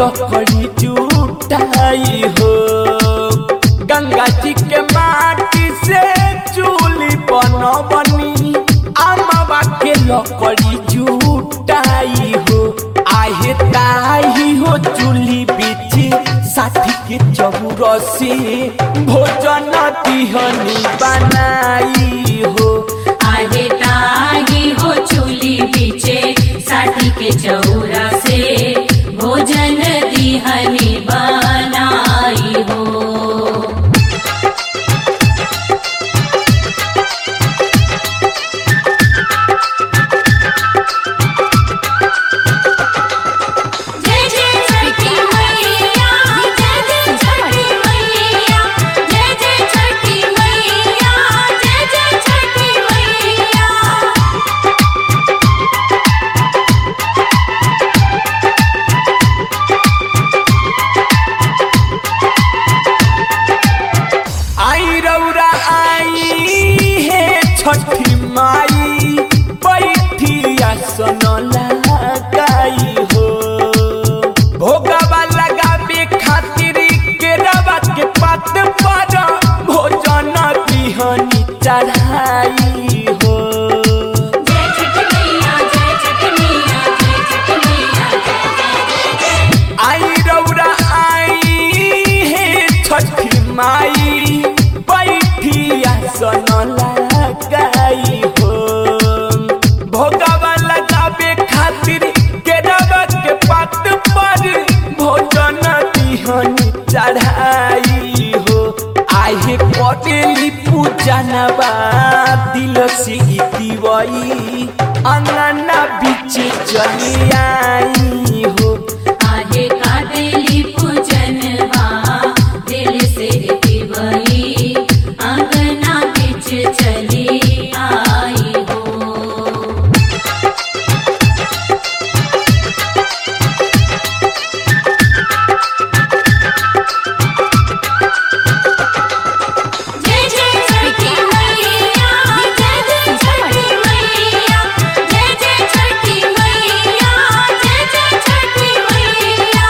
लकड़ी जुटाई हो गंगा जी के माटी से चूली बनबनी अमवा के लकड़ी जुटाई हो आहे ताही हो चूल्ही बिछी साठी के चौरसी भोजन तिहनी बनाई हो आहे ताही हो चूली पीछे साठी के चौरा से भोजन दिहनी बनाई हो जय जय छठी मैया जय जय छठी मैया जय जय छठी मैया जय जय छठी मैया आई रौरा आई हे छठी माई बैठी आसन लगाई हो भोगवा लगावे खातिर केरवा के पात पर भोजन बिहनी चढ़ाई हो जय छठी मैया जय छठी मैया जय छठी मैया आई रौरा आई हे छठी माई बैठी आसन लगाई हो भोगवा लगावे खातिर केरवा के पात पर भोजन दिहन चढ़ाई हो आहे कटेली पूजनवा दिल से दिवई अंगना बीच चली आई हो आहे कादेली पूजनवा दिल से दिवई अंगना बिच चली आई हो जय जय छठी मैया जय जय छठी मैया जय जय छठी मैया जय जय छठी मैया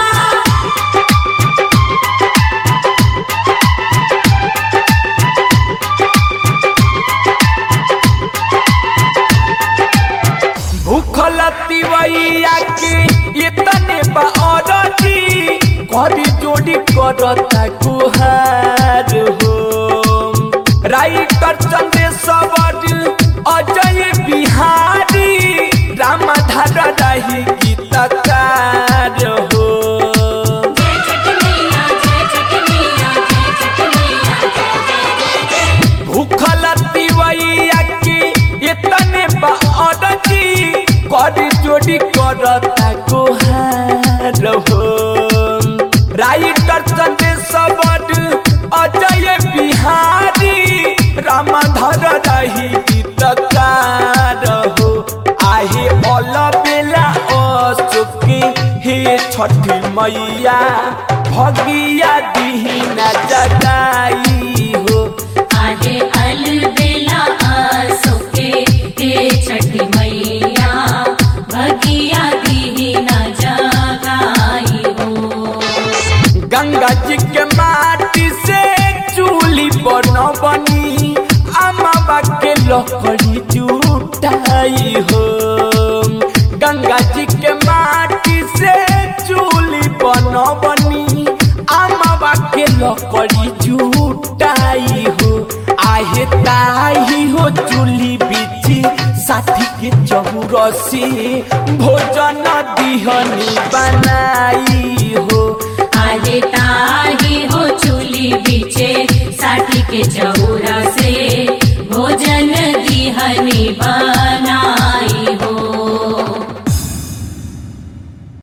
भूखल तिवैया के इतने बारती करी जोड़ी करता गुहार हो राइटर चंद्रेश्वर अजय बिहारी रामधार रही गीतकार हो जय छठी मैया जय छठी मैया जय छठी मैया जय जय भूखल तिवैया के इतने बारती करी जोड़ी करता गुहार हो राइटर चंद्रेश्वर अजय बिहारी रामधर रही गीतकार हो आहे अल बेला अशोकी हे छठी मैया भगिया दीना जगाई हो आहे अलबेला आसोके हे छठी मैया भगिया दीना जगाई हो गंगा जी के माटी से चूली बनबनी अमाबा के लकड़ी जुटाई हो गंगा जी के माटी से चूली बनबनी अमाबा के लकड़ी जुटाई हो आहे ताही हो चूली बिछी साठी के चौरसी भोजन दिहनी बनाई हो आहे ताही हो चूली बीचे साठी के चौरा से भोजन दिहनी बा